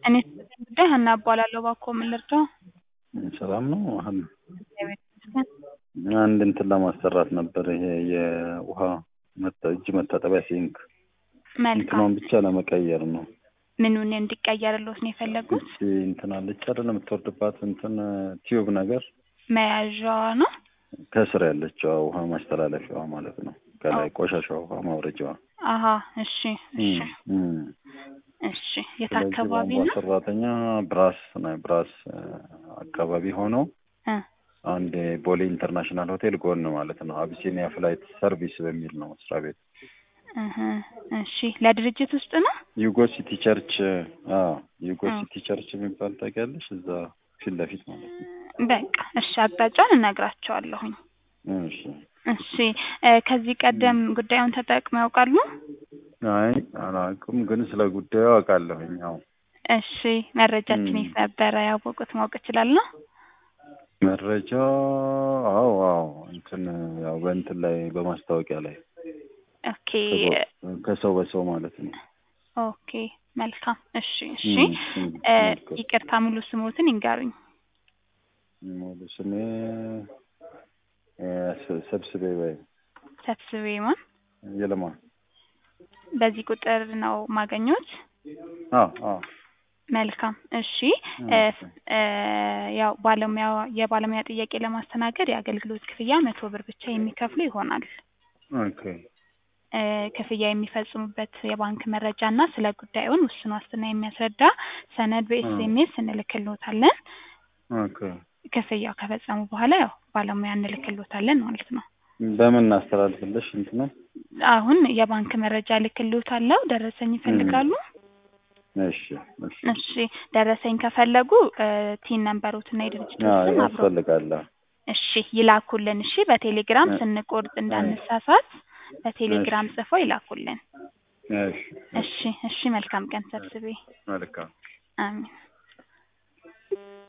እኔ ጉዳይ ሀና እባላለሁ። እባክዎ ምን ልርዳው? ሰላም ነው። አሁን እግዚአብሔር ይመስገን። አንድ እንትን ለማሰራት ነበር። ይሄ የውሃ መታ- እጅ መታጠቢያ ሲንክ መልካም። እንትኗን ብቻ ለመቀየር ነው። ምኑን እንዲቀየርልዎት ነው የፈለጉት? እቺ እንትን አለች አይደል የምትወርድባት እንትን ቲዩብ ነገር መያዣዋ ነው? ከስር ያለችዋ ውሃ ማስተላለፊያዋ ማለት ነው። ከላይ ቆሻሻ ውሃ ማውረጃዋ። አሀ እሺ እሺ እም። እሺ የት ስለዚህ አካባቢ ቧንቧ ነው? ሰራተኛ ብራስ ነው ብራስ እ፣ አካባቢ ሆነው እ አንድ የቦሌ ኢንተርናሽናል ሆቴል ጎን ማለት ነው። አቢሲኒያ ፍላይት ሰርቪስ በሚል ነው መስሪያ ቤት። እህ እሺ ለድርጅት ውስጥ ነው? ዩጎ ሲቲ ቸርች አዎ፣ ዩጎ እ። ሲቲ ቸርች የሚባል ታውቂያለሽ? እዛ ፊት ለፊት ማለት ነው። በቃ እሺ አቅጣጫውን እነግራቸዋለሁኝ። እሺ። እሺ እ፣ ከዚህ ቀደም ጉዳዩን ተጠቅመው ያውቃሉ? አይ አላውቅም፣ ግን ስለ ጉዳዩ አውቃለሁኝ። አዎ እሺ መረጃችን እም። የት ነበረ ያወቁት ማወቅ እችላለሁ? መረጃ አዎ አዎ እንትን ያው በእንትን ላይ በማስታወቂያ ላይ ኦኬ ከሰው- ከሰው በሰው ማለት ነው። ኦኬ መልካም እሺ እሺ እም፣ እም፣ እ፣ መልካም። ይቅርታ ሙሉ ስሞትን ይንገሩኝ። ሙሉ ስሜ እ፣ ስ- ሰብስቤ ወይ ሰብስቤ ማን? የለማ በዚህ ቁጥር ነው ማገኘት? አዎ አዎ መልካም እሺ እም፣ እ፣ እ፣ ያው ባለሙያ የባለሙያ ጥያቄ ለማስተናገድ የአገልግሎት ክፍያ መቶ ብር ብቻ የሚከፍሉ ይሆናል። ኦኬ እ፣ ክፍያ የሚፈጽሙበት የባንክ መረጃ እና ስለ ጉዳዩን ውስን ዋስትና የሚያስረዳ ሰነድ በኤስኤምኤስ እንልክልዎታለን። ኦኬ ክፍያው ከፈጸሙ በኋላ ያው ባለሙያ እንልክልዎታለን ማለት ነው። በምን እናስተላልፍልሽ እንትን ነው? አሁን የባንክ መረጃ ልክልዎታለሁ። ደረሰኝ ይፈልጋሉ? እሺ እሺ እሺ ደረሰኝ ከፈለጉ እ፣ ቲን ነምበሮትና የድርጅት አዎ ስም አብሮ ያስፈልጋል። እሺ ይላኩልን። እሺ በቴሌግራም እ- ስንቆርጥ እንዳንሳሳት በቴሌግራም ጽፈው ይላኩልን። እሺ እሺ እሺ መልካም ቀን ሰብስቤ። መልካም አሜን።